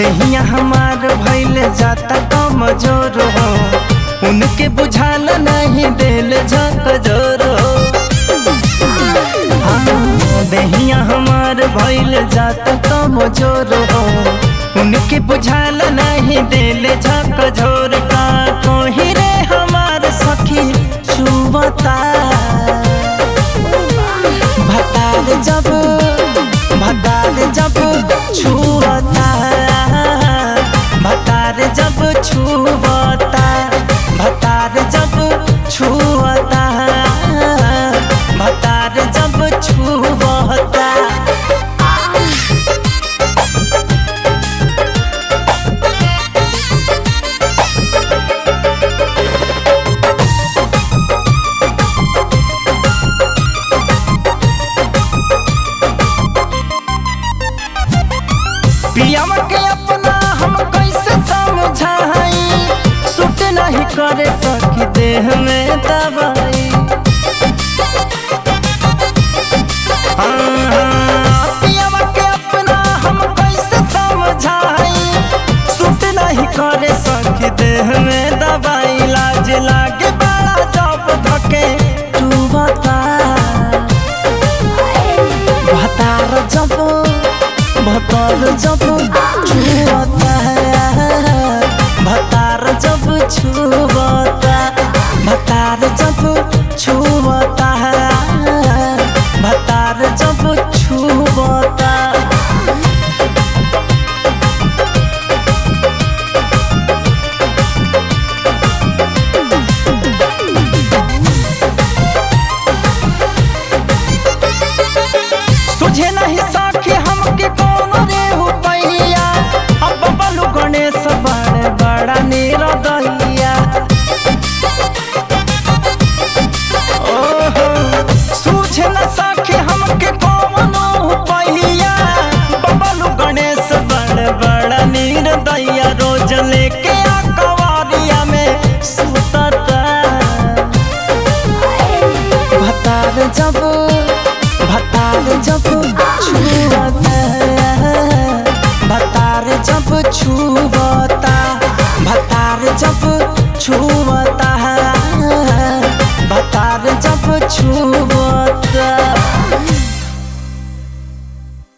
देहिया हमार भइल जाता कमजोर हो उनके बुझाल नहीं दिल झक जोर हो हाँ, देहिया हमार भइल जाता कमजोर हो उनके बुझाल नहीं दिल झक झोर का कोही रे हमार सखी छुबता भतार जब भतार जब छुअता भतार जब छुअता भतार जब छुअता भतार जब छुअता पियावा के अपना हम कैसे समझाई सुट नहीं करे सकी देह में दवाई हाँ, हाँ, पियावा के अपना हम कैसे समझाई सुट नहीं करे सकी देह में दवाई लाज लागे बड़ा जब धके तू बता भतार जब भतार जब छुअता भतार जब छुअता